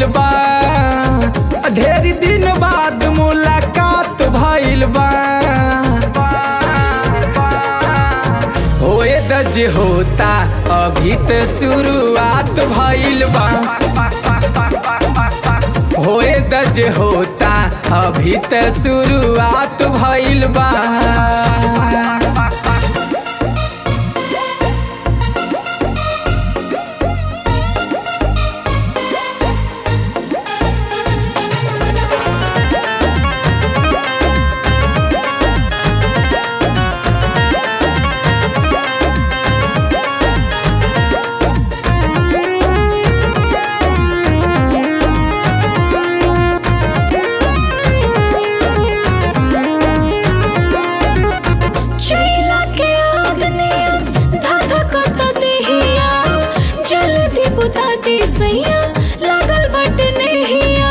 बा ढेर दिन बाद मुलाकात भइल बा होए दज होता अभी त शुरुआत भइल बा होए दज होता अभी त शुरुआत भइल बा चैला के आदनिया धधकत देहिया जल्दी बुता दे सैया लागल बट नहिया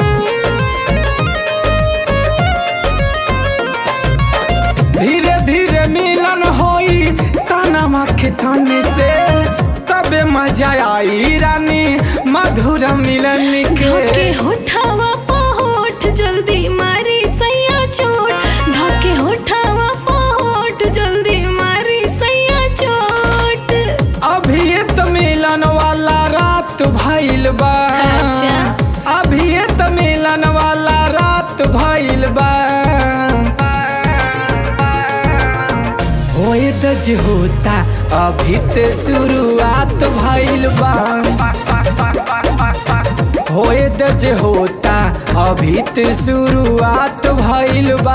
धीरे धीरे मिलन होई तनमा के तन से तबे मजा आई रानी मधुर मिलन धके के होठावा पहोठ जल्दी मारी सैया चोट धके होठावा पहोठ जल्दी मारी सैया चोट अभी त मिलन वाला रात भइल बा अच्छा। अभी त मिलन वाला रात भइल बा होए दज होता अभी त शुरुआत भइल बा होए दज होता अभी त शुरुआत भइल बा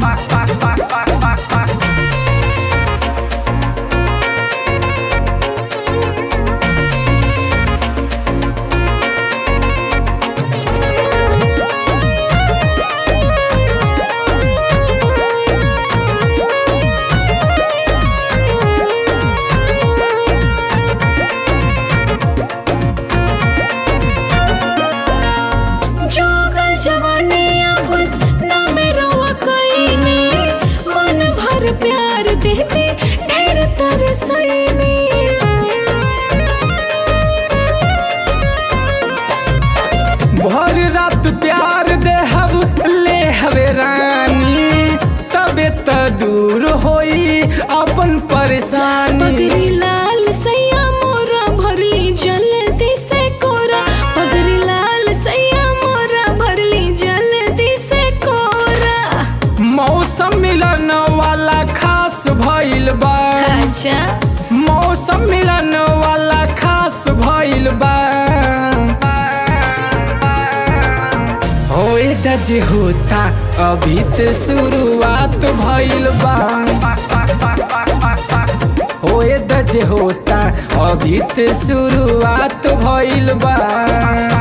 जोगल जवानी अपन ना मेरो कईनी मन भर प्यार देते ढेर तरसईनी भर रात प्यार देहब ले हवे रानी तबे त दूर होई अपन परेशानी पगरी लाल सैया मोरा भरली जल्दी से कोरा पगरी लाल सैया मोरा भरली जल्दी से कोरा मौसम मिलन वाला खास भइल बा अच्छा मौसम मिलन वाला खास भइल बा होए दज होता अभी त शुरुआत भइल बा होए दज होता अभी त शुरुआत भइल बा